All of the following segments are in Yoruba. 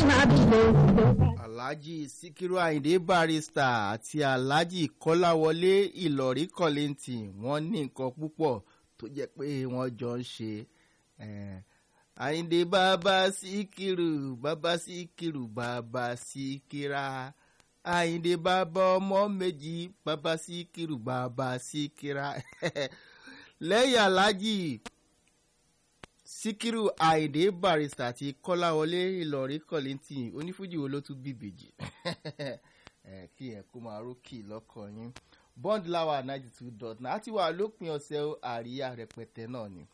máa bí lè lè. alhaji sikiru ayinde barrister àti alhaji kọ́láwọlé ìlọrí kọ́lẹ́ǹtì wọ́n ní nǹkan púpọ̀ tó jẹ́ pé wọ́n jọ ń ṣe eh, ayinde bàbá sikiru bàbá sikiru bàbá sikira ayinde bàbá ọmọ méjì bàbá sikiru bàbá sikira lẹ́yìn alhaji síkírù àìdè barista àti kọ́láwọlé ìlọrí kọ́lẹ́ntì onífújì wo ló tún bíbèjì kí ẹ kó máa rókì lọ́kàn yín bond lawa ninety two dot nine àti wà lópin ọ̀sẹ̀ àríyá rẹpẹtẹ náà ni.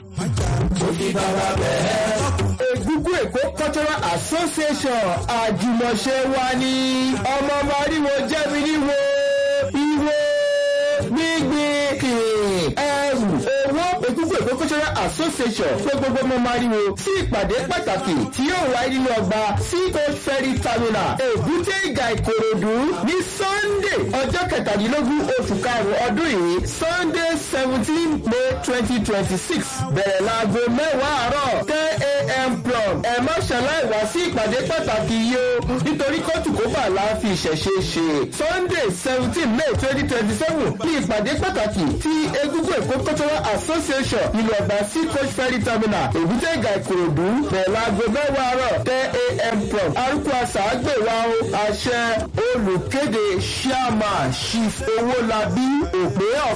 Ègúngún Èkó Cultural Association àjùmọ̀ṣe wa ní ọmọ Mariwo jẹ́mi níwo ìwo gbígbìn kìrìn ẹrù owó Ègúngún Èkó Cultural Association pé gbogbo ọmọ Mariwo sí ìpàdé pàtàkì tí yóò wáyé nínú ọgbà Seacoast Ferry Terminal Èbúté Ìgà Ìkòròdú ní Sunday ọjọ́ kẹtàdínlógún oṣù karùn-ún ọdún yìí Sunday seventeen May twenty twenty six bẹ̀rẹ̀ láago mẹ́wàá àárọ̀ ten a.m. plum ẹ má ṣàlàyé wá sí ìpàdé pàtàkì yìí o nítorí kóòtù kó bà láàfin ìṣẹ̀ṣe ṣe Sunday seventeen May twenty twenty seven ní ìpàdé pàtàkì tí Egungun Èkó Cultural Association ìlú ọ̀gbà Seacoast Ferry Terminal Èbúté Ìgà Ìkòròdú bẹ̀rẹ̀ láago mẹ́wàá àárọ̀ ten a.m. plum arúgbó àṣà àgbèwà o àṣẹ olùkéde chairman chief owólabí òpè of